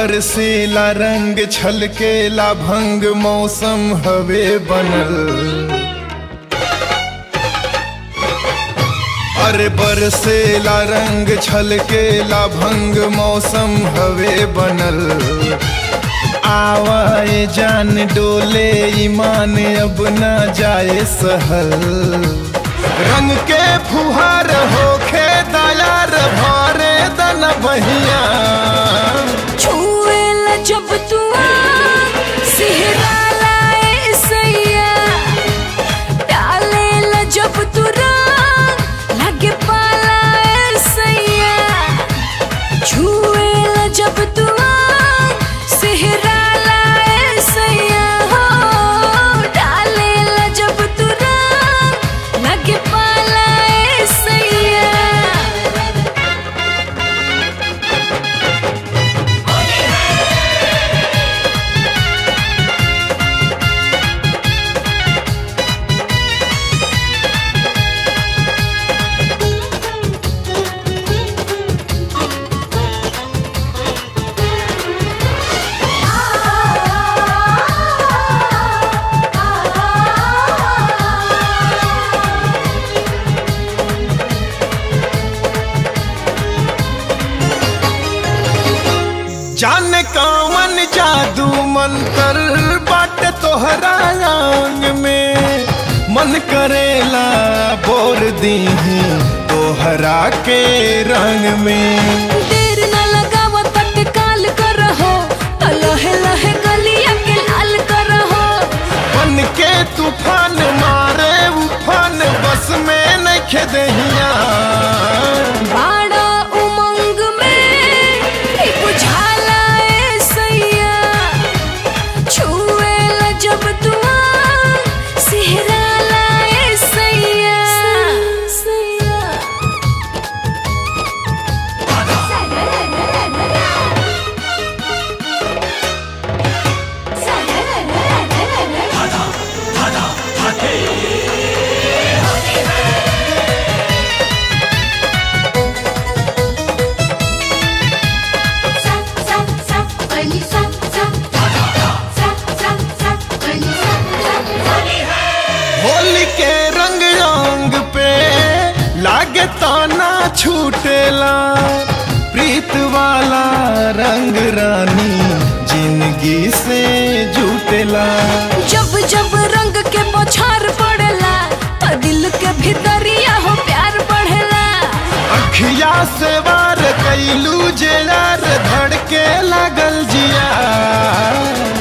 बरसेला रंग छलकेला भंग मौसम हवे बनल अरे बरसेला रंग छलकेला भंग मौसम हवे बनल आवाए जान डोले ईमान अब ना जाए सहल रंग के फुहार होखे दयार भरे दन बहिया छुएला जब तू सिहराला ए सैया डालेला जब तू रंग लगे पाला ए सैया छुएला जब तू सिहराला ए सैया हो डालेला जब तू रंग लगे पाला ए सैया जाने कौन जादू मंतर बाट तोहरा अंग में मन करेला बोर दीही तोहरा के रंग में देर न लगाव तत्काल करहो तो लहे लहे गलिया के लाल करहो बन के तूफान मारे उफान बस में नहीं खेदहिया बाड़ा उमंग में ही बुझाला ए सैया छुएला जब तू सिहराला ए सैया सैया होली के रंग रंग पे लागे ताना छूटेला प्रीत वाला रंग रानी जिंदगी से जुटेला जब जब रंग के बौछार पड़ेला तो दिल के भीतरिया हो प्यार बढ़ेला अखिया से वार कैलू जे यार धड़के लागल जिया